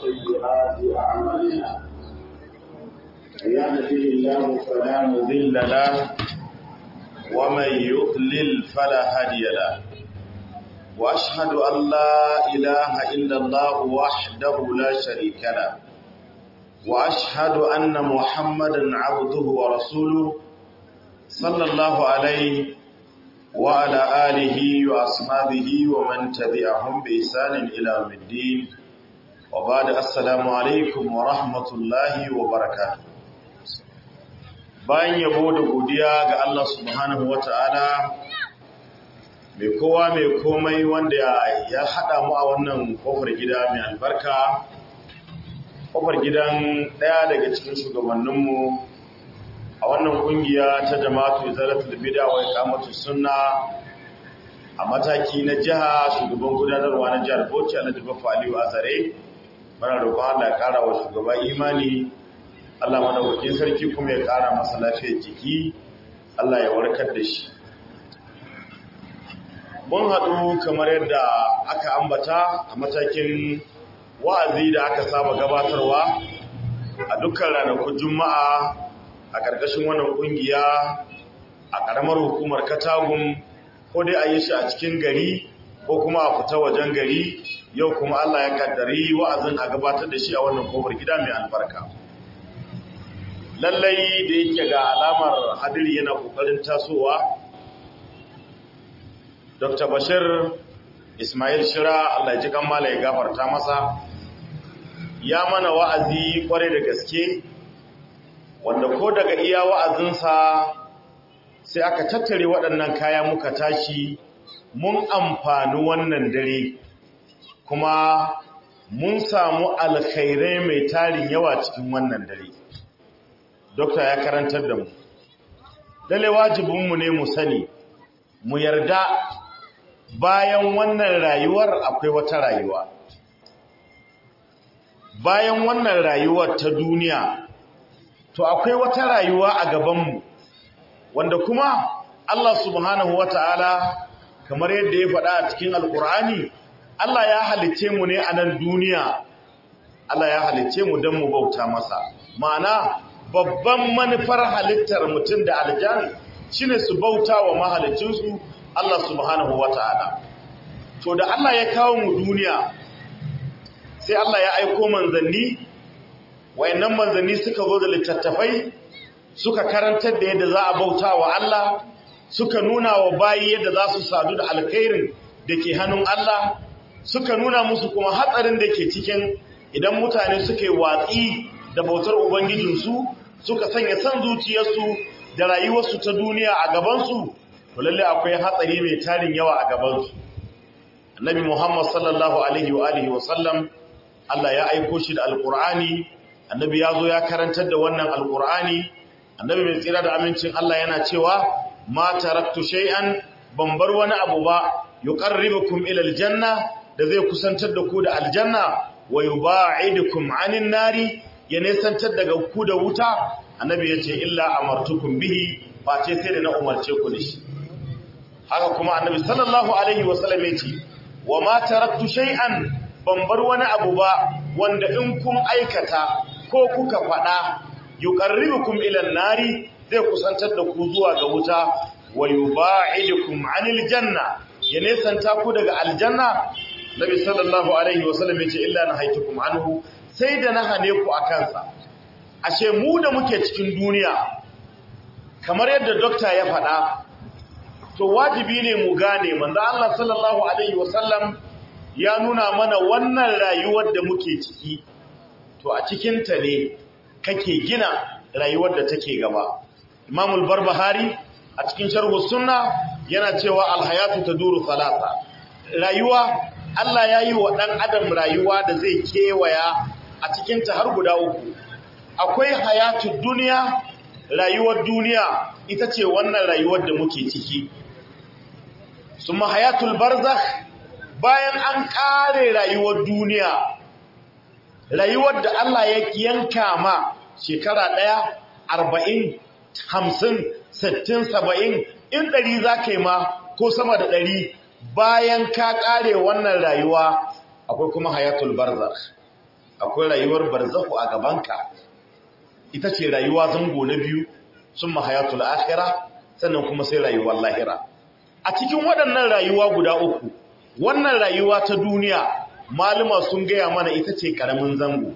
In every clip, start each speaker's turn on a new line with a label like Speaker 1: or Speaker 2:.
Speaker 1: وسيئات أعمالنا من يهده الله فلا مضل له ومن يضلل فلا هادي له وأشهد أن لا إله إلا الله وحده لا شريك له وأشهد أن محمدا عبده ورسوله صلى الله عليه وعلى آله وأصحابه ومن تبعهم بإحسان إلى يوم الدين وبعد السلام عليكم ورحمة الله وبركاته bayan yabo da godiya ga Allah subhanahu wata'ala mai kowa mai komai wanda ya haɗa mu a wannan kofar gida mai albarka kofar gidan ɗaya daga cikin shugabanninmu a wannan kungiya ta jama'atu izalatul bid'a wa iqamatus sunna a mataki na jiha shugaban gudanarwa na jihar Bauchi Alhaji Baffa Aliyu Azare muna roƙon Allah ya ƙara wa shugaba imani Allah madaukakin sarki kuma ya ƙara masa lafiyar jiki Allah ya warkar da shi mun haɗu kamar yadda aka ambata a matakin wa'azi da aka saba gabatarwa a dukkan ranakun juma'a a ƙarƙashin wannan ƙungiya a ƙaramar hukumar katagun ko dai a yi shi a cikin gari ko kuma a fita wajen gari yau kuma Allah ya kaddari wa'azin a gabatar da shi a wannan kofar gida mai albarka lallai da yake ga alamar hadiri yana ƙoƙarin tasowa dr bashir ismail shira Allah ya ji kammala ya gafarta masa ya mana wa'azi kwarai da gaske wanda ko daga iya wa'azinsa sai aka tattare waɗannan kaya muka tashi mun amfani wannan dare kuma mun samu alkhairai mai tarin yawa cikin wannan dare dokta ya karantar da mu dale wajibinmu ne mu sani mu yarda bayan wannan rayuwar akwai wata rayuwa bayan wannan rayuwar ta duniya to akwai wata rayuwa a gabanmu wanda kuma Allah subhanahu wata'ala kamar yadda ya faɗa a cikin alkur'ani Allah ya halice mu ne a nan duniya Allah ya halice mu don mu bauta masa ma'ana babban manufar halittar mutum da aljan shine su bauta wa mahalicinsu Allah subhanahu wata'ala to da Allah ya kawo mu duniya sai Allah ya aiko manzanni wayannan manzanni suka zo da littattafai suka karantar da yadda za a bauta wa Allah suka nuna wa bayi yadda za su sadu da alkhairin da ke hannun Allah suka nuna musu kuma hatsarin da ke cikin idan mutane suka yi watsi da bautar ubangijinsu suka sanya san zuciyarsu da rayuwarsu ta duniya a gabansu to lalle akwai hatsari mai tarin yawa a gabansu annabi muhammad sallallahu alaihi wa alihi wa sallam Allah ya aiko shi da alqur'ani annabi ya zo ya karantar da wannan alkur'ani annabi mai tsira da amincin Allah yana cewa ma taraktu shay'an ban bar wani abu ba yuqarribukum ila aljanna da zai kusantar da ku da aljanna wa yubaidukum anin nari ya nesantar daga ku da wuta annabi yace illa amartukum bihi face sai da na umarce ku da shi haka kuma annabi sallallahu alaihi wasallam yace wa ma taraktu shay'an ban bar wani abu ba wanda in kun aikata ko kuka faɗa yuqarribukum ila nari zai kusantar da ku zuwa ga wuta wa yubaidukum anil janna ya nesanta ku daga aljanna nabi sallallahu alaihi wasallam yace illa nahaytukum anhu sai da na hane ku akan sa ashe mu da muke cikin duniya kamar yadda dokta ya faɗa to wajibi ne mu gane manzo Allah sallallahu alaihi wasallam ya nuna mana wannan rayuwar da muke ciki to a cikinta ne kake gina rayuwar da take gaba imamul barbahari a cikin sharhu sunna yana cewa alhayatu taduru salasa rayuwa Allah ya yi wa ɗan adam rayuwa da zai kewaya a cikinta har guda uku akwai hayatu duniya rayuwar duniya ita ce wannan rayuwar da muke ciki summa hayatul barzakh bayan an kare rayuwar duniya rayuwar da Allah ya yanka ma shekara ɗaya arba'in hamsin sittin saba'in in ɗari za ka yi ma ko sama da ɗari bayan ka ƙare wannan rayuwa akwai kuma hayatul barzakh akwai rayuwar barzahu a gabanka ita ce rayuwa zango na biyu sun mahayatul akhira sannan kuma sai rayuwar lahira a cikin waɗannan rayuwa guda uku wannan rayuwa ta duniya maluma sun gaya mana ita ce ƙaramin zango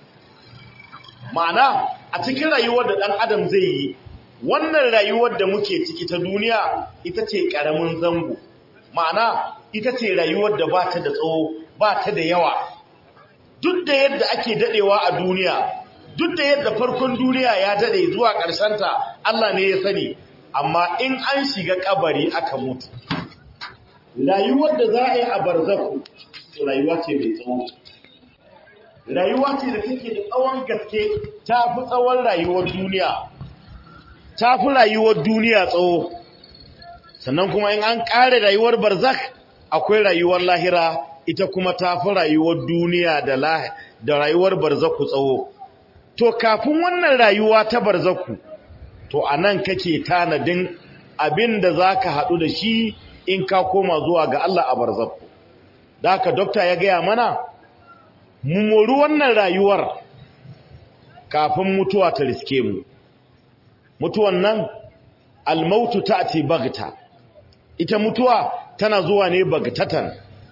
Speaker 1: ma'ana a cikin rayuwar da ɗan adam zai yi wannan rayuwar da muke ciki ta duniya ita ce ƙaramin zango ma'ana ita ce rayuwar da ba ta da tsawo ba ta da yawa duk da yadda ake dadewa a duniya duk da yadda farkon duniya ya dade zuwa ta Allah ne ya sani amma in an shiga kabari aka mutu rayuwar da za a yi a barzaku rayuwa ce mai tsawo rayuwa ce da take da tsawon gaske ta fi tsawon rayuwar duniya ta fi rayuwar duniya tsawo sannan kuma in an ƙare rayuwar barzak akwai rayuwar lahira ita kuma ta fi rayuwar duniya da da rayuwar barzaku tsawo to kafin wannan rayuwa ta barzaku to anan kake tanadin abin da zaka haɗu da shi in ka koma zuwa ga Allah a barzaku da haka dokta ya gaya mana mu mori wannan rayuwar kafin mutuwa ta riske mu mutuwan nan almautu ta'ti bagta ita mutuwa tana zuwa ne bagtatan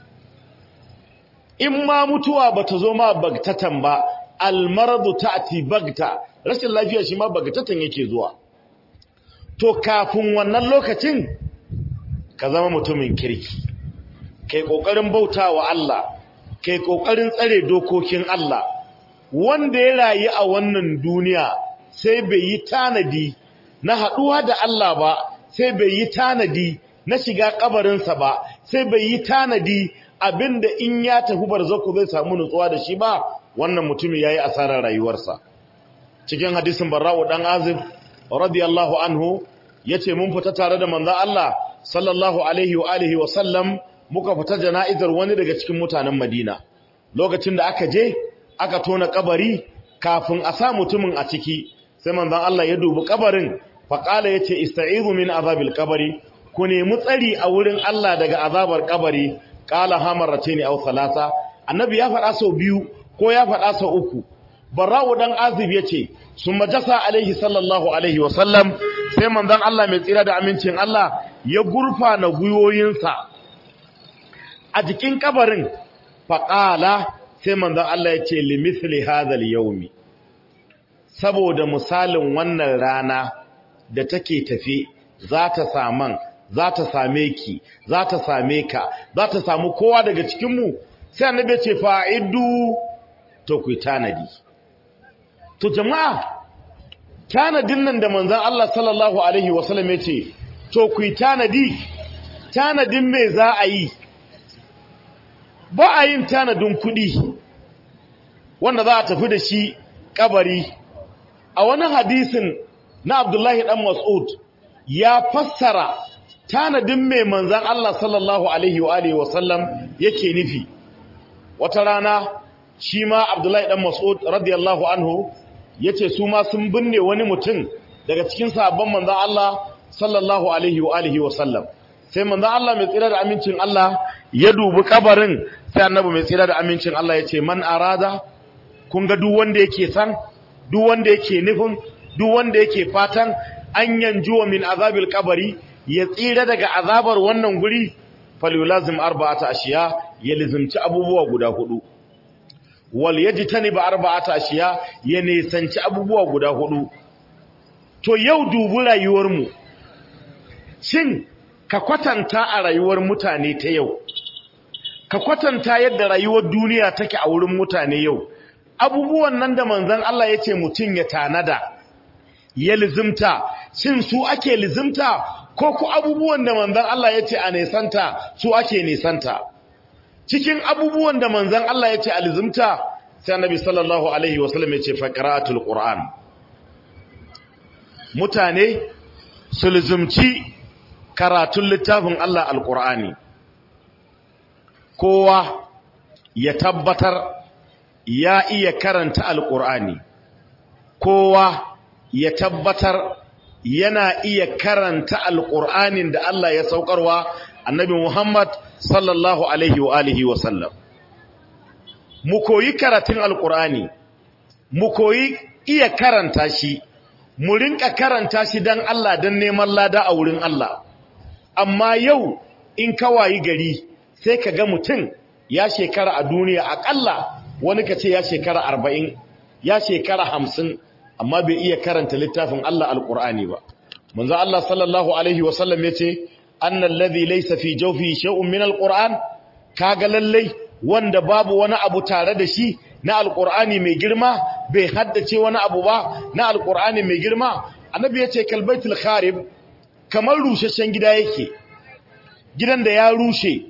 Speaker 1: in ma mutuwa bata zo ma bagtatan ba almaradu ta'ti bagta rashin lafiya shi ma bagtatan yake zuwa to kafin wannan lokacin ka zama mutumin kirki kai kokarin bautawa Allah kai kokarin tsare dokokin Allah wanda ya rayu a wannan duniya sai bai yi tanadi na haduwa da Allah ba sai bai yi tanadi na shiga kabarinsa ba sai bai yi tanadi abinda in ya tafi barzako zai samu nutsuwa da shi ba wannan mutumin yayi asarar rayuwarsa cikin hadisin barra'u dan azib radiyallahu anhu yace mun fita tare da manzon Allah sallallahu alaihi wa alihi wa sallam muka fita jana'izar wani daga cikin mutanen Madina lokacin da aka je aka tona kabari kafin a sa mutumin a ciki sai manzon Allah ya dubi kabarin faqala yace ista'izu min azabil qabri ku nemi tsari a wurin Allah daga azabar kabari qala hamarataini aw thalatha annabi ya faɗa sau biyu ko ya faɗa sau uku barra'u dan azib yace summa jasa alaihi sallallahu alaihi wa sallam sai manzon Allah mai tsira da amincin Allah ya gurfa na guyoyinsa a jikin kabarin faqala sai manzon Allah yace limithli hadha al-yawmi saboda misalin wannan rana da take tafi za ta saman za ta same ki za ta same ka za ta samu kowa daga cikinmu sai annabi ce fa'idu to ku tanadi to jama'a tanadin nan da manzon Allah sallallahu alaihi wasallam ya ce to ku tanadi tanadin me za a yi ba a yin tanadin kuɗi wanda za a tafi da shi kabari a wani hadisin na Abdullahi dan Mas'ud ya fassara tanadin mai manzan Allah sallallahu alaihi wa alihi wa sallam yake nufi wata rana shi ma Abdullahi dan Mas'ud radiyallahu anhu yace su ma sun binne wani mutum daga cikin sahabban manzan Allah sallallahu alaihi wa alihi wa sallam sai manzan Allah mai tsira da amincin Allah ya dubi kabarin sai annabi mai tsira da amincin Allah yace man arada kun ga duk wanda yake san duk wanda yake nufin duk wanda yake fatan an yanjuwa min azabil kabari ya tsira daga azabar wannan guri falyulazim arba'ata ashiya ya lizimci abubuwa guda hudu wal yajtani ba arba'ata ashiya ya nisanci abubuwa guda hudu to yau dubu rayuwar mu shin ka kwatanta a rayuwar mutane ta yau ka kwatanta yadda rayuwar duniya take a wurin mutane yau abubuwan nan da manzon Allah yace mutun ya tanada ya lizimta shin su ake lizimta ko ku abubuwan da manzon Allah ya ce a nisanta su ake nisanta cikin abubuwan da manzon Allah ya ce a lizimta sai annabi sallallahu alaihi wasallam ya ce faqratul qur'an mutane su lizimci karatun littafin Allah alqur'ani kowa ya tabbatar ya iya karanta alqur'ani kowa ya tabbatar yana iya karanta alƙur'anin da Allah ya saukarwa annabi Muhammad sallallahu alaihi wa alihi wa sallam mu koyi karatun alkur'ani mu koyi iya karanta shi mu rinka karanta shi dan Allah dan neman lada a wurin Allah amma yau in kawayi gari sai ka ga mutum ya shekara a duniya akalla wani ka ce ya shekara arba'in ya shekara hamsin amma bai iya karanta littafin Allah alkur'ani ba manzo Allah sallallahu alaihi wasallam yace annal ladhi laysa fi jawfi shay'un min alquran kaga lallai wanda babu wani abu tare da shi na alqur'ani mai girma bai haddace wani abu ba na alqur'ani mai girma annabi yace kalbaitul kharib kamar rusheshen gida yake gidan da ya rushe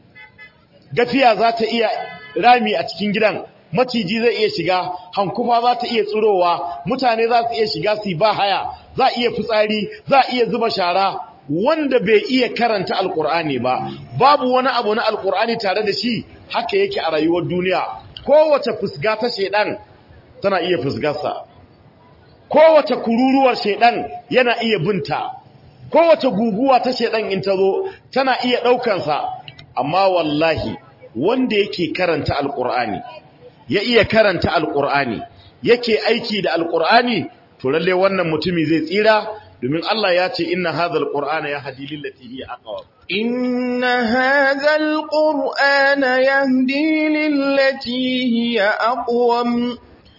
Speaker 1: gafiya za ta iya rami a cikin gidan maciji zai iya shiga hankufa za ta iya tsirowa mutane za su iya shiga su ba haya za iya fitsari za iya zuba shara wanda bai iya karanta alkur'ani ba babu wani abu na alkur'ani tare da shi haka yake a rayuwar duniya kowace fusga ta shedan tana iya fusgarsa kowace kururuwar shedan yana iya binta kowace guguwa ta shedan in ta zo tana iya daukansa amma wallahi wanda yake karanta alkur'ani ya iya karanta alkur'ani yake aiki da alkur'ani to lalle wannan mutumi zai tsira domin Allah ya ce inna hadhal qur'ana yahdi lillati hiya aqwam
Speaker 2: inna hadhal qur'ana yahdi lillati hiya aqwam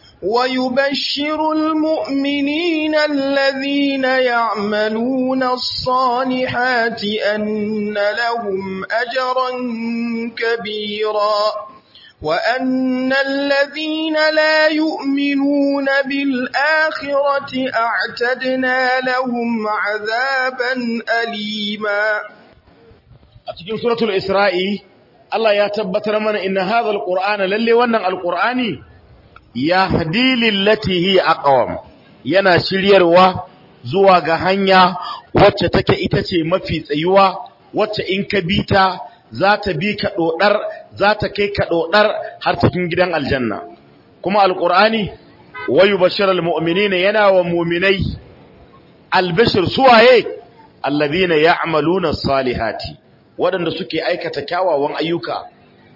Speaker 2: ويبشر المؤمنين الذين يعملون الصالحات أن لهم أجرا كبيرا وأن الذين لا يؤمنون بالآخرة أعتدنا لهم عذابا أليما
Speaker 1: أتجين سورة الإسراء الله يتبتر من إن هذا القرآن للي ونن القرآن يهدي للتي هي أقوم yana shiryarwa zuwa ga hanya wacce take ita ce mafi tsayuwa wacce in ka bi ta za ta bi ka ɗoɗar za ta kai ka ɗoɗar har cikin gidan aljanna kuma alƙur'ani wayu bashirar mu'minina yana wa muminai albashir suwaye allazina ya'maluna salihati waɗanda suke aikata kyawawan ayyuka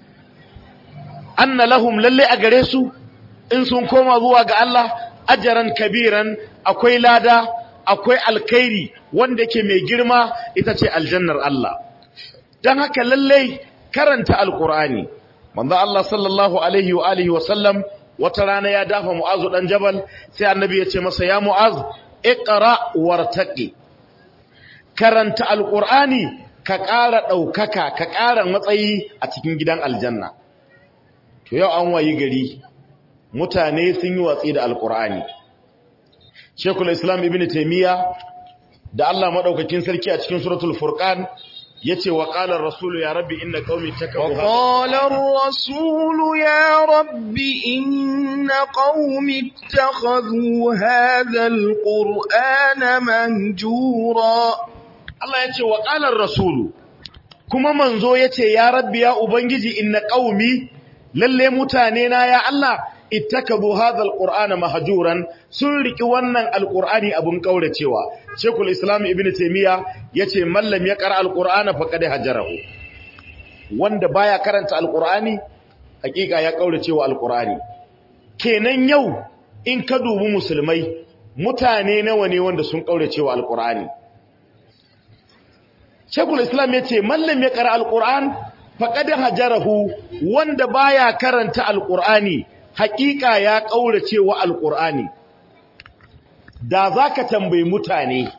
Speaker 1: anna lahum lalle a gare su in sun koma zuwa ga Allah ajaran kabiran akwai lada akwai alkhairi wanda ke mai girma ita ce aljannar Allah don haka lallai karanta alkur'ani manzo Allah sallallahu alaihi wa alihi wa sallam wata rana ya dafa mu'azu dan jabal sai annabi ya ce masa ya mu'az iqra wartaqi karanta alkur'ani ka ƙara ɗaukaka ka ƙara matsayi a cikin gidan aljanna to yau an wayi gari mutane sun yi watsi da alkur'ani shekul islam ibn taymiya da Allah madaukakin sarki a cikin suratul furqan yace wa qala ar-rasul ya rabbi inna qaumi takabu
Speaker 2: wa qala ar-rasul ya rabbi inna qaumi ittakhadhu hadha al-qur'ana mahjura
Speaker 1: Allah yace wa qala ar-rasul kuma manzo yace ya rabbi ya ubangiji inna qaumi lalle mutane na ya Allah ittakabu hadha alqur'ana mahjuran sun riki wannan alqur'ani abun kauracewa shekul islam ibnu taymiya yace mallam ya qara alqur'ana faqad hajarahu wanda baya karanta alqur'ani hakika ya kauracewa alqur'ani kenan yau in ka dubi musulmai mutane nawa ne wanda sun kauracewa alqur'ani shekul islam yace mallam ya qara alqur'an faqad hajarahu wanda baya karanta alqur'ani hakika ya kaurace wa alqur'ani da zaka tambayi mutane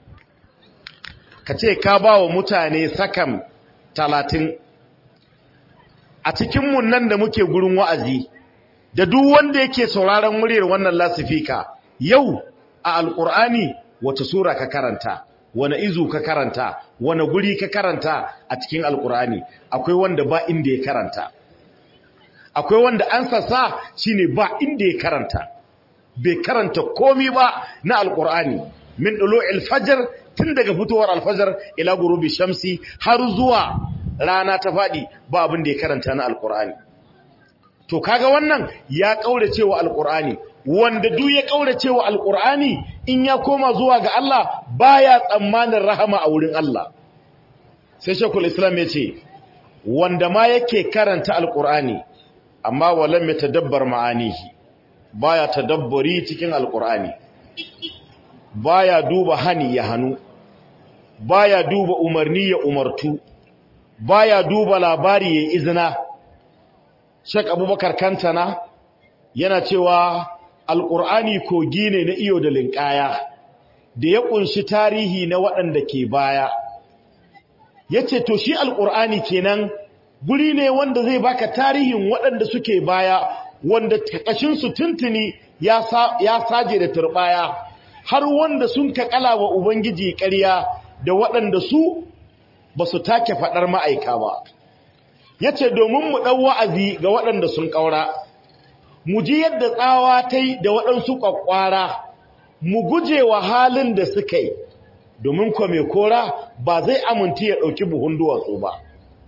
Speaker 1: kace ka bawa mutane sakam 30 a cikin mun nan da muke gurin wa'azi da duk wanda yake sauraron muryar wannan lasifika yau a alqur'ani wata sura ka karanta wani izu ka karanta wani guri ka karanta a cikin alqur'ani akwai wanda ba inda ya karanta akwai wanda an sassa shine ba inda ya karanta bai karanta komi ba na alkur'ani min dulu alfajr tun daga fitowar alfajar ila gurubi shamsi har zuwa rana ta fadi ba abin da ya karanta na alkur'ani to kaga wannan ya kaurace wa alkur'ani wanda duk ya kaurace wa alkur'ani in ya koma zuwa ga Allah baya tsammanin rahama a wurin Allah sai shekul islam ya ce wanda ma yake karanta alkur'ani amma walam yatadabbar ma'anihi baya tadabburi cikin alqur'ani baya duba hani ya hanu baya duba umarni ya umartu baya duba labari ya izina Sheikh Abubakar Kantana yana cewa alqur'ani kogi ne na iyo da linkaya da ya kunshi tarihi na waɗanda ke baya yace to shi alqur'ani kenan guri ne wanda zai baka tarihin waɗanda suke baya wanda takashin su tuntuni ya ya saje da turbaya har wanda sun kakala wa ubangiji ƙarya da waɗanda su ba su take faɗar ma'aika ba ya ce domin mu ɗau wa'azi ga waɗanda sun ƙaura mu ji yadda tsawa ta yi da waɗansu ƙwaƙwara mu guje wa halin da suka yi domin kwa mai kora ba zai aminti ya ɗauki buhun duwatsu ba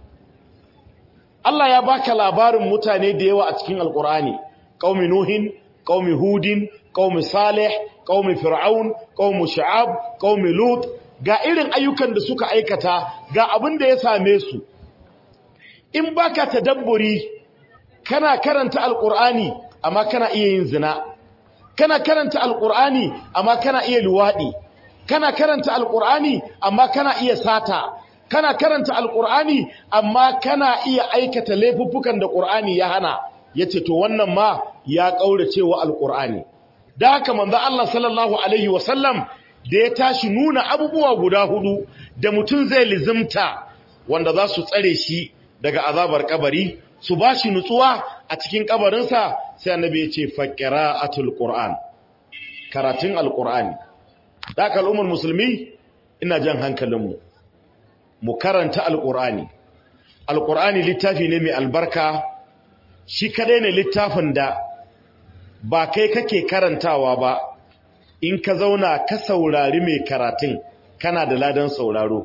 Speaker 1: Allah ya baka labarin mutane da yawa a cikin alƙur'ani ƙaumi nuhin ƙaumi hudin ƙaumi salih ƙaumi fir'aun ƙaumi sha'ab ƙaumi lut ga irin ayyukan da suka aikata ga abin da ya same su in baka tadabburi kana karanta alqur'ani amma kana iya yin zina kana karanta alqur'ani amma kana iya luwadi kana karanta alqur'ani amma kana iya sata kana karanta alqur'ani amma kana iya aikata laifuffukan da qur'ani ya hana yace to wannan ma ya kaurace wa alqur'ani da haka manzo Allah sallallahu alaihi wasallam da ya tashi nuna abubuwa guda hudu da mutum zai lizimta wanda za su tsare shi daga azabar kabari su ba shi nutsuwa a cikin kabarinsa sai annabi ya ce faqira'atul qur'an karatun alqur'ani da al'ummar musulmi ina jan hankalinmu mu karanta alqur'ani alqur'ani littafi ne mai albarka shi kadai ne littafin da ba kai kake karantawa ba in ka zauna ka saurari mai karatun kana da ladan sauraro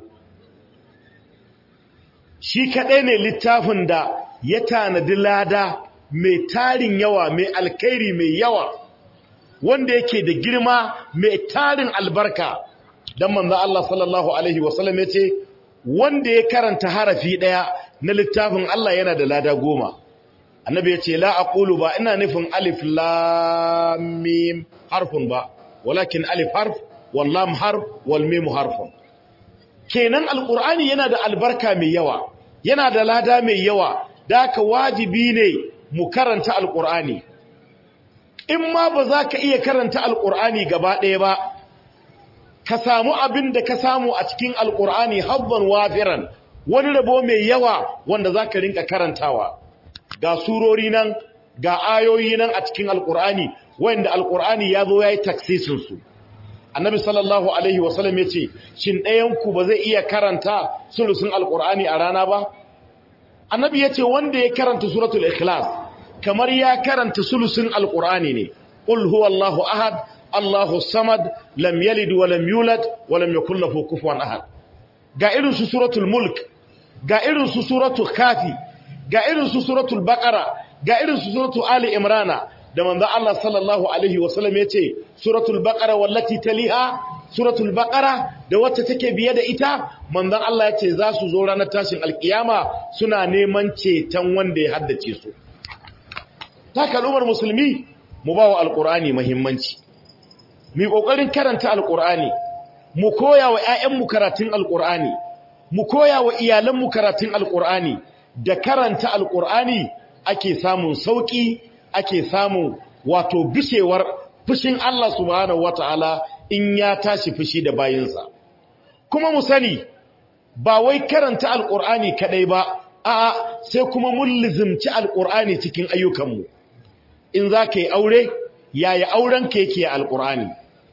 Speaker 1: shi kaɗai ne littafin da ya tanadi lada mai tarin yawa mai alkairi mai yawa wanda yake da girma mai tarin albarka don manzan Allah sallallahu Alaihi wasallam ya ce wanda ya karanta harafi ɗaya na littafin Allah yana da lada goma annabi ya ce la aqulu ba ina nufin alif lam mim harfun ba walakin alif harf wal lam harf wal mim harfun kenan alqur'ani yana da albarka mai yawa yana da lada mai yawa da ka wajibi ne mu karanta alqur'ani in ma ba za ka iya karanta alqur'ani gaba ɗaya ba ka samu abin da ka samu a cikin alqur'ani habban wafiran wani rabo mai yawa wanda za ka rinka karantawa ga surori nan ga ayoyi nan a cikin alqur'ani wanda alqur'ani ya zo yayi taksisin su annabi sallallahu alaihi wasallam yace shin ɗayan ku ba zai iya karanta sulusun alqur'ani a rana ba annabi yace wanda ya karanta suratul ikhlas kamar ya karanta sulusun alqur'ani ne qul huwallahu ahad allahu samad lam yalid wa lam yulad wa lam yakul lahu kufuwan ahad ga irin su suratul mulk ga irin su suratul kafi ga irin su suratul baqara ga irin su suratul ali imrana da manzo Allah sallallahu alaihi wasallam yace suratul baqara wallati taliha suratul baqara da wacce take biye da ita manzon Allah yace za su zo ranar tashin alkiyama suna neman ceton wanda ya haddace su ta kalumar musulmi mu ba wa alqur'ani muhimmanci mu kokarin karanta alqur'ani mu koya wa ƴaƴanmu karatun alqur'ani mu koya wa iyalanmu karatun alqur'ani da karanta alqur'ani ake samun sauki ake samu wato bishewar fushin Allah subhanahu wataala in ya tashi fushi da bayinsa kuma mu sani ba wai karanta alqur'ani kadai ba a'a sai kuma mun lizimci alqur'ani cikin ayyukanmu in zaka yi aure yaya aurenka yake alqur'ani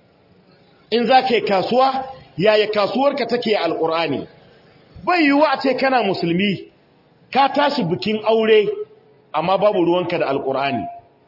Speaker 1: in zaka yi kasuwa yaya kasuwarka take alqur'ani bai yiwu a ce kana musulmi ka tashi bikin aure amma babu ruwanka da alkur'ani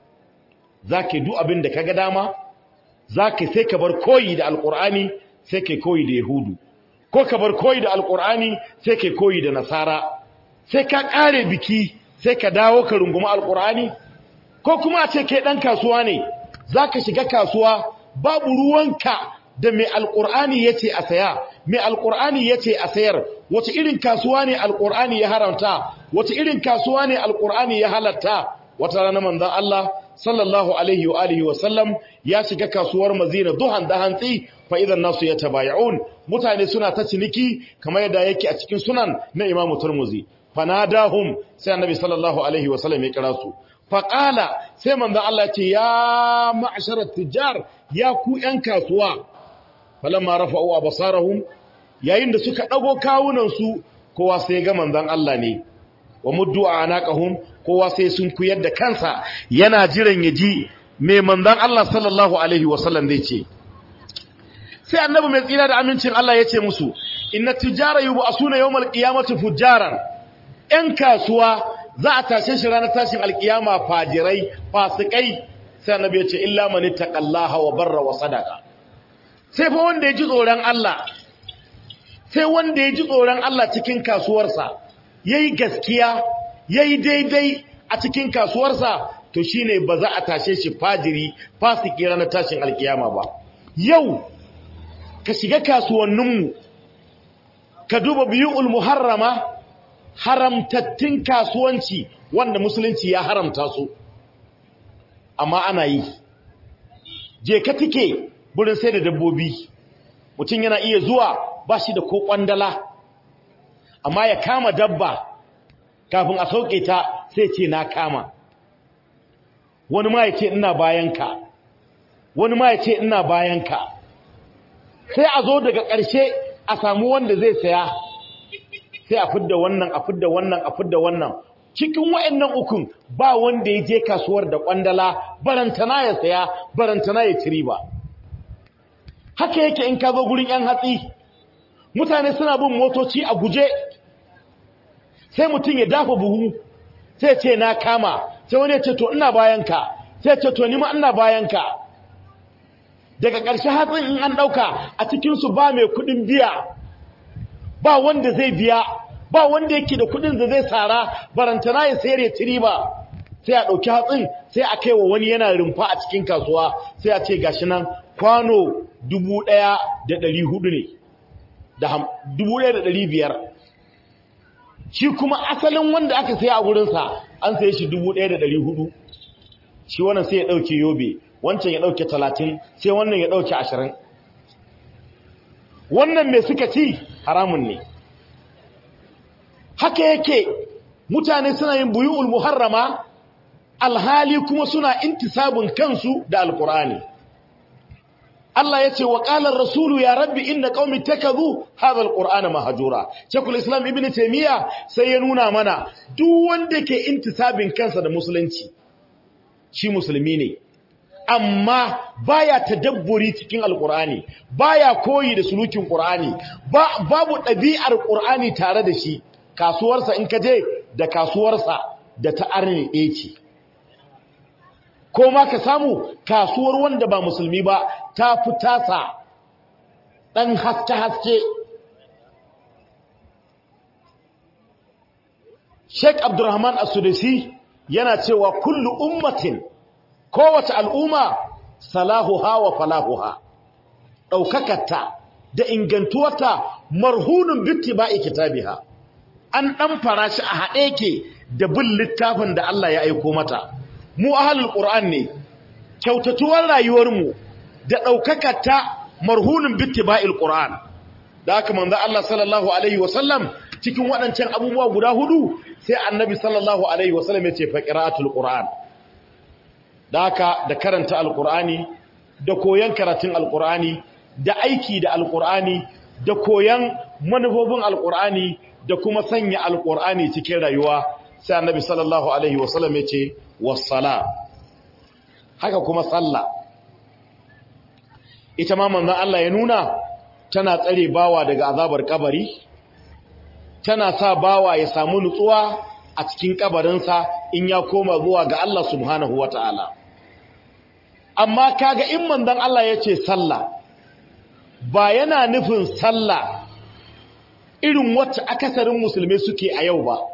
Speaker 1: za ka yi duk abin da ka ga dama za ka sai ka bar koyi da alkur'ani sai ka koyi da yahudu ko ka bar koyi da alkur'ani sai ka koyi da nasara sai ka kare biki sai ka dawo ka rungumi alkur'ani ko kuma a ce kai dan kasuwa ne za ka shiga kasuwa babu ruwanka da mai alkur'ani ya ce a saya mai alkur'ani ya ce a sayar wace irin kasuwa ne alkur'ani ya haramta wace irin kasuwa ne alkur'ani ya halatta wata rana manzon Allah sallallahu alaihi wa alihi wa sallam ya shiga kasuwar Madina duhan da hantsi fa idan nasu yatabay'un mutane suna ta ciniki kamar yadda yake a cikin sunan na Imam Tirmidhi fanadahum sai annabi sallallahu alaihi wa sallam ya kira su faqala sai manzon Allah ce ya ma'sharat tijar ya ku yan kasuwa falamma rafa'u absarahum yayin da suka dago kawunan su kowa sai ga manzon Allah ne wa muddu anaqahum kowa sai sun kuyar da kansa yana jiran ya ji mai manzon Allah sallallahu alaihi wasallam zai ce sai annabi mai tsira da amincin Allah ya ce musu inna tijara yub'asuna yawmal qiyamati fujjaran yan kasuwa za a tashe shi ranar tashin alkiyama fajirai fasikai sai annabi ya ce illa man ittaqallaha wa barra wa sadaqa sai fa wanda ya ji tsoron Allah sai wanda ya ji tsoron Allah cikin kasuwarsa yayi gaskiya yayi daidai a cikin kasuwarsa to shine ba za a tashe shi fajiri fasiki ranar tashin alkiyama ba yau ka shiga kasuwanninmu ka duba biyu'ul muharrama haramtattun kasuwanci wanda musulunci ya haramta su amma ana yi je ka tike burin sai da dabbobi mutum yana iya zuwa ba shi da ko kwandala amma ya kama dabba kafin a sauke ta sai ce na kama wani ma ya ce ina bayanka wani ma ya ce ina bayanka sai a zo daga ƙarshe a samu wanda zai saya sai a fidda wannan a fidda wannan a fidda wannan cikin wayannan ukun ba wanda ya je kasuwar da kwandala barantana ya saya barantana ya ci ba. haka yake in ka zo gurin yan hatsi mutane suna bin motoci a guje sai mutum ya dafa buhu sai ce na kama sai wani ya ce to ina bayanka sai ce to ni ma ina bayanka daga ƙarshe hatsin in an ɗauka a cikinsu ba mai kuɗin biya ba wanda zai biya ba wanda yake da kuɗin da zai tsara barantana ya sayar ya tiri ba sai a ɗauki hatsin sai a kai wa wani yana rumfa a cikin kasuwa sai a ce gashi nan kwano dubu ɗaya da ɗari hudu ne da dubu ɗaya da ɗari biyar shi kuma asalin wanda aka saya a wurinsa an saye shi dubu ɗaya da ɗari hudu shi wannan sai ya ɗauke yobe wancan ya ɗauke talatin sai wannan ya ɗauke ashirin wannan mai suka ci haramun ne haka yake mutane suna yin buyu'ul muharrama alhali kuma suna intisabun kansu da alkur'ani Allah ya ce wa ƙalar rasulu ya rabbi inna qaumi takazu hadha alqur'ana mahjura shekul islam ibnu taymiya sai ya nuna mana duk wanda ke intisabin kansa da musulunci shi musulmi ne amma baya tadabburi cikin alqur'ani baya koyi da sulukin qur'ani ba babu ɗabi'ar qur'ani tare da shi kasuwarsa in ka je da kasuwarsa da ta arne ɗaya ce ko ma ka samu kasuwar wanda ba musulmi ba ta fi tasa ɗan haske-haske Sheikh Abdurrahman As-Sudisi yana cewa kullu ummatin kowace al'umma salahuha wa falahuha ɗaukakarta da ingantuwarta marhunun bittiba'i kitabiha an ɗan farashi a haɗe ke da bin littafin da Allah ya aiko mata mu ahalul qur'an ne kyautatuwar rayuwarmu da ɗaukakarta marhunin bittiba'il qur'an da haka manzo Allah sallallahu alaihi wasallam cikin waɗancan abubuwa guda hudu sai annabi sallallahu alaihi wasallam ya ce fa qira'atul qur'an da haka da karanta alqur'ani da koyan karatun alqur'ani da aiki da alqur'ani da koyan manufofin alqur'ani da kuma sanya alqur'ani cikin rayuwa sai annabi sallallahu alaihi wasallam ya ce wassala haka kuma sallah ita ma manzon Allah ya nuna tana tsare bawa daga azabar kabari tana sa bawa ya samu nutsuwa a cikin kabarinsa in ya koma zuwa ga Allah subhanahu wataala amma kaga in manzon Allah ya ce sallah ba yana nufin sallah irin wacce akasarin musulmai suke a yau ba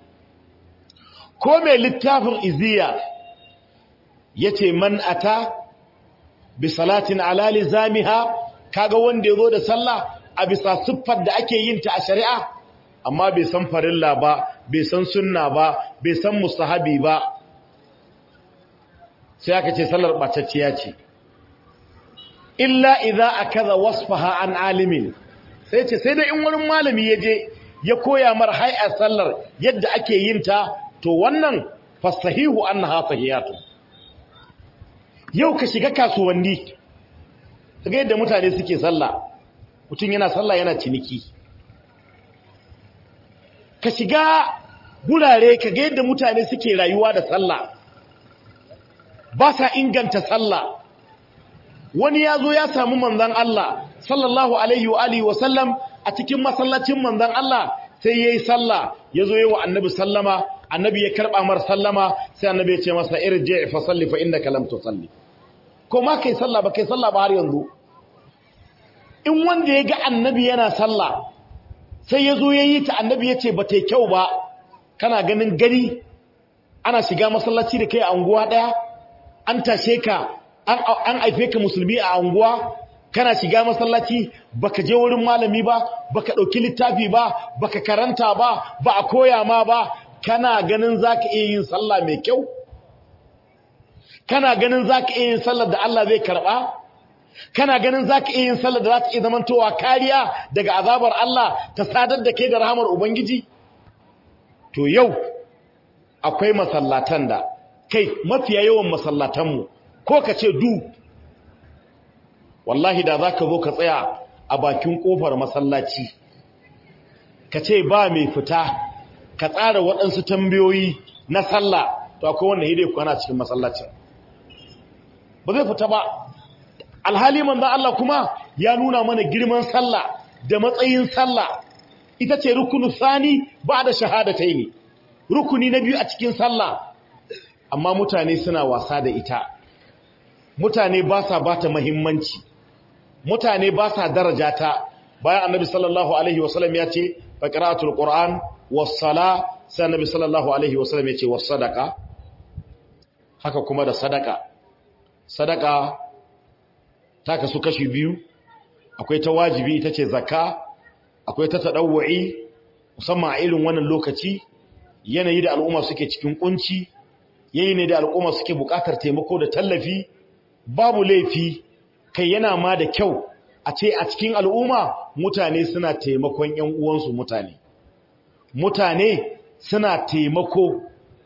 Speaker 1: ko mai littafin iziya ya ce man ata bi salatin alali zamiha kaga wanda ya zo da sallah a bisa siffar da ake yin ta a shari'a amma bai san farilla ba bai san sunna ba bai san mustahabi ba sai aka ce sallar ɓatacciya ce illa idza akaza wasfaha an alimin sai ce sai da in wani malami ya je ya koya mar hay'ar sallar yadda ake yin ta to wannan fasahihu annaha sahihatu yau ka shiga kasuwanni kaga yadda mutane suke sallah mutum yana sallah yana ciniki ka shiga gurare kaga yadda mutane suke rayuwa da sallah ba sa inganta sallah wani ya zo ya samu manzan Allah sallallahu alaihi wa alihi wa sallam a cikin masallacin manzan Allah sai yayi sallah yazo yayi wa annabi sallama annabi ya karba mar sallama sai annabi ya ce masa irji fa salli fa innaka lam tusalli ko ma kai sallah ba kai sallah ba har yanzu in wanda ya ga annabi yana sallah sai yazo yayi ta annabi ya ce ba tai kyau ba kana ganin gani ana shiga masallaci da kai a unguwa daya an tashe ka an aife ka musulmi a anguwa kana shiga masallaci baka je wurin malami ba baka dauki littafi ba baka karanta ba ba a koya ma ba kana ganin zaka iya yin sallah mai kyau kana ganin zaka iya yin sallar da Allah zai karba kana ganin zaka iya yin sallar da za ta iya zamantowa kariya daga azabar Allah ta sadar da kai da rahamar ubangiji to yau akwai masallatan da kai mafiya yawan masallatanmu ko ka ce du wallahi da za ka zo ka tsaya a bakin ƙofar masallaci ka ce ba mai fita ka tsara waɗansu tambayoyi na sallah to akwai wanda hidai kwana cikin masallacin ba zai fita ba alhali manzan Allah kuma ya nuna mana girman sallah da matsayin sallah ita ce rukunu sani ba da shahadatai ne rukuni na biyu a cikin sallah amma mutane suna wasa da ita mutane ba sa ba ta mahimmanci mutane ba sa daraja ta bayan annabi sallallahu alaihi wasallam ya ce fa qira'atul qur'an was sala sai annabi sallallahu alaihi wasallam ya ce was sadaqa haka kuma da sadaka sadaka ta kasu kashi biyu akwai ta wajibi ita ce zakka akwai ta tadawwi musamman a irin wannan lokaci yanayi da al'umma suke cikin kunci yayi ne da al'umma suke buƙatar taimako da tallafi babu laifi kai yana ma da kyau a ce a cikin al'umma mutane suna taimakon ‘yan uwansu mutane mutane suna taimako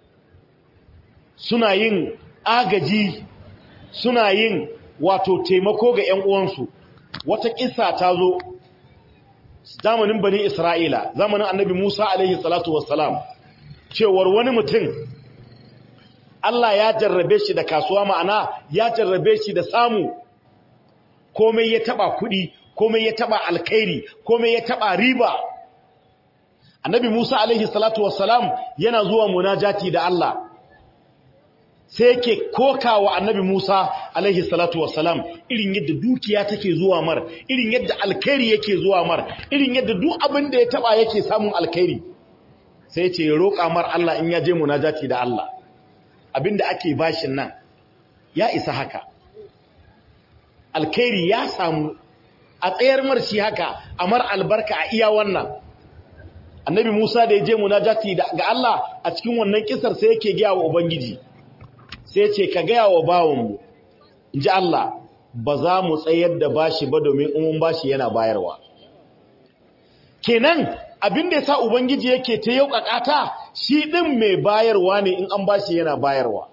Speaker 1: suna yin agaji suna yin wato taimako ga ‘yan uwansu wata ƙisa ta zo zamanin bani isra'ila zamanin annabi musa alaihi salatu wassalam cewar wani mutum Allah ya jarrabe shi da kasuwa ma'ana ya jarrabe shi da samu komai ya taba kudi komai ya taba alkhairi komai ya taba riba annabi Musa alaihi salatu wassalam yana zuwa munajati da Allah sai yake kokawa annabi Musa alaihi salatu wassalam irin yadda dukiya take zuwa mar irin yadda alkhairi yake zuwa mar irin yadda duk abin da ya taba yake samun alkhairi sai ya ce roƙa mar Allah in ya je munajati da Allah abinda ake bashin nan ya isa haka alkhairi ya samu a tsayar marshi haka amar albarka a iya wannan annabi Musa da ya je munajati ga Allah a cikin wannan kisar sai yake gaya wa ubangiji sai ya ce ka gaya wa bawanmu inji Allah ba za mu tsayar da bashi ba domin umun bashi yana bayarwa kenan abin da yasa ubangiji yake ta yaukakata shi din mai bayarwa ne in an bashi yana bayarwa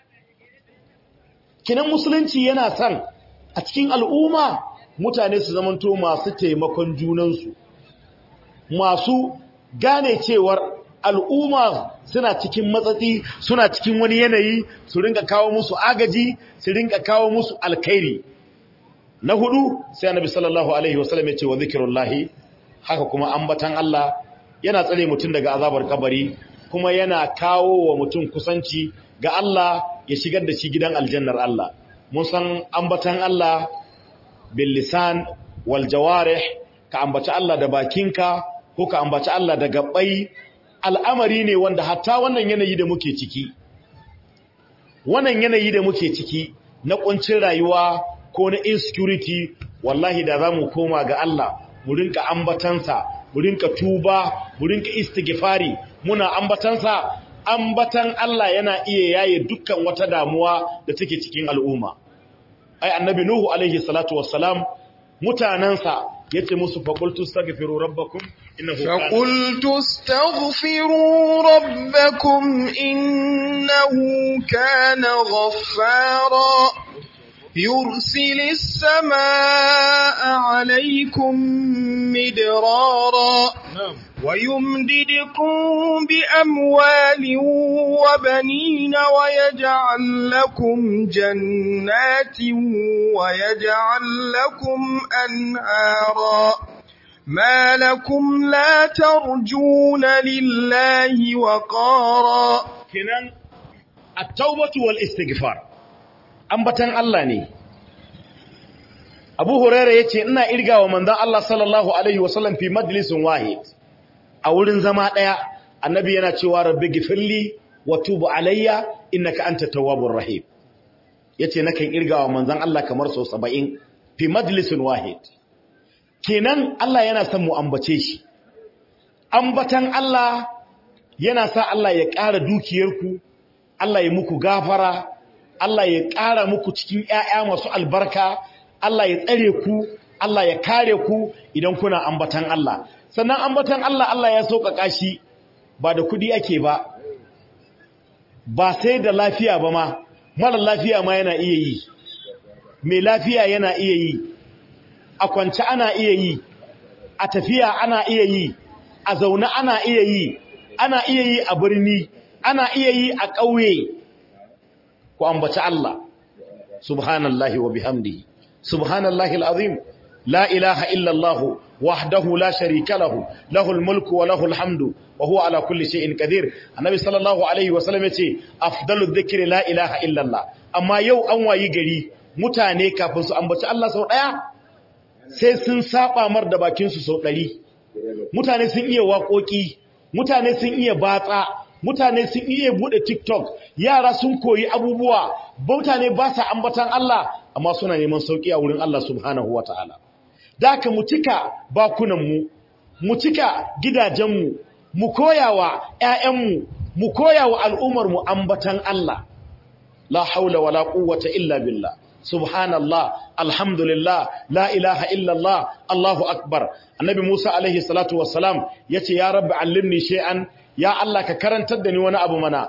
Speaker 1: kinan musulunci yana son a cikin al'umma mutane su zamanto masu taimakon junansu masu gane cewar al'umma suna cikin matsatsi suna cikin wani yanayi su rinka kawo musu agaji su rinka kawo musu alkhairi na hudu sai annabi sallallahu alaihi wasallam ya ce wa zikrullahi haka kuma ambatan Allah yana tsare mutum daga azabar kabari kuma yana kawo wa mutum kusanci ga Allah ya shigar da shi gidan aljannar Allah mun san ambatan Allah bil lisan wal jawarih ka ambaci Allah da bakinka ko ka ambaci Allah da gabbai al'amari ne wanda hatta wannan yanayi da muke ciki wannan yanayi da muke ciki na kuncin rayuwa ko na insecurity wallahi da zamu koma ga Allah mu rinka ambatansa mu rinka tuba mu rinka istighfari muna ambatansa ambatan Allah yana iya yaye dukkan wata damuwa da take cikin al'umma ai annabi nuhu alaihi salatu wassalam mutanansa yace musu faqultu astaghfiru rabbakum innahu kana
Speaker 2: فقلت استغفروا ربكم إنه كان غفارا يرسل السماء عليكم مدرارا
Speaker 1: na'am
Speaker 2: ويمددكم بأموال وبنين ويجعل لكم جنات ويجعل لكم أنهارا ما لكم لا ترجون لله وقارا
Speaker 1: kenan at-taubatu wal istighfar ambatan Allah ne Abu Hurairah yace ina irgawa manzon Allah sallallahu alaihi wasallam fi majlisin wahid a wurin zama daya annabi yana cewa rabbi gifirli wa tub alayya innaka anta tawwabur rahim yace nakan irgawa manzon Allah kamar so 70 fi majlisin wahid kenan Allah yana son mu ambace shi ambatan Allah yana sa Allah ya ƙara dukiyarku Allah ya muku gafara Allah ya ƙara muku cikin ƴaƴa masu albarka Allah ya tsare ku Allah ya kare ku idan kuna ambatan Allah sannan ambatan Allah Allah ya sauƙaƙa shi ba da kuɗi ake ba ba sai da lafiya ba ma mara lafiya ma yana iya yi mai lafiya yana iya yi a kwance ana iya yi a tafiya ana iya yi a zaune ana iya yi ana iya yi a birni ana iya yi a ƙauye ku ambaci Allah subhanallahi wa bihamdihi subhanallahi alazim la ilaha illa Allah wahdahu la sharika lahu lahul mulku wa lahul hamdu wa huwa ala kulli shay'in qadir annabi sallallahu alaihi wa sallam yace afdalu dhikri la ilaha illa Allah amma yau an wayi gari mutane kafin su ambaci Allah sau daya sai sun saba mar da bakin su sau 100 mutane sun iya waƙoƙi mutane sun iya batsa mutane sun iya bude TikTok yara sun koyi abubuwa mutane ba sa ambatan Allah amma suna neman sauki a wurin Allah subhanahu wataala daka mu cika bakunan mu mu cika gidajen mu mu koyawa ƴaƴan mu mu koyawa al'ummar mu ambatan Allah la haula wala quwwata illa billah subhanallah alhamdulillah la ilaha illallah allahu akbar annabi musa alaihi salatu wassalam yace ya rabbi allimni shay'an ya allah ka karantar da ni wani abu mana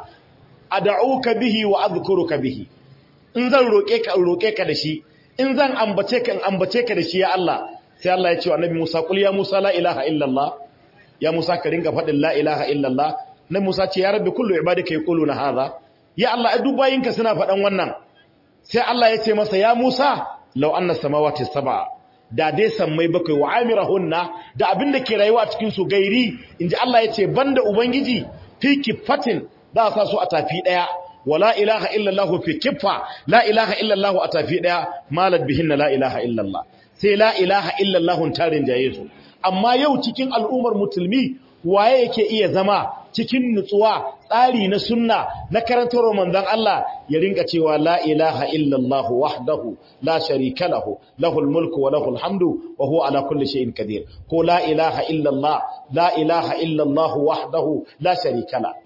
Speaker 1: ad'uka bihi wa adhkuruka bihi in zan roke ka roke ka da shi in zan ambace ka in ambace ka da shi ya allah sai allah ya ce wa annabi musa qul ya musa la ilaha illallah ya musa ka ringa fadin la ilaha illallah nabi musa ce ya rabbi kullu ibadika yaquluna hadha ya allah ai duk bayinka suna fadan wannan sai Allah ya ce masa ya Musa law anna samawati sab'a da dai sammai bakwai wa amirahunna da abin da ke rayuwa a cikin su gairi inji Allah ya ce banda ubangiji fi kifatin da sa su a tafi daya wala ilaha illa Allah fi kiffa la ilaha illa Allah a tafi daya malad bihinna la ilaha illa Allah sai la ilaha illa Allah tarin jaye su amma yau cikin al'ummar musulmi waye yake iya zama cikin nutsuwa tsari na sunna na karantar manzon Allah ya rinka cewa la ilaha illallah wahdahu la sharika lahu lahul mulku wa lahul hamdu wa huwa ala kulli shay'in qadir ko la ilaha illallah la ilaha illallah wahdahu la sharika la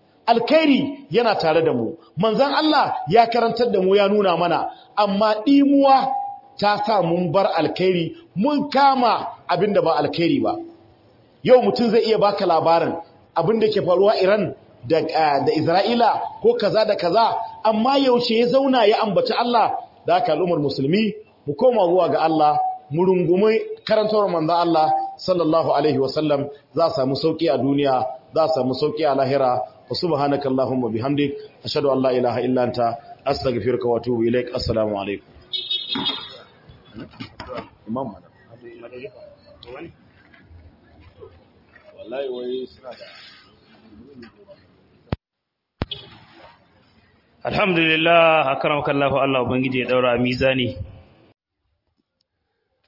Speaker 1: alkhairi yana tare da mu manzon Allah ya karantar da mu ya nuna mana amma dimuwa ta sa mun bar alkhairi mun kama abinda ba alkhairi ba yau mutum zai iya baka labarin abin da ke faruwa Iran da, da Isra'ila ko kaza da kaza amma yaushe ya zauna ya ambaci Allah da aka al'ummar musulmi mu koma zuwa ga Allah mu rungumi karantar manzo Allah sallallahu alaihi wasallam za a samu sauki a duniya za a samu sauki a lahira wa subhanaka allahumma bihamdik ashhadu an la ilaha illa anta astaghfiruka wa atubu ilaik assalamu alaikum imam wallahi wai suna da
Speaker 3: alhamdulillah akramakallahu Allah ubangiji ya daura mizani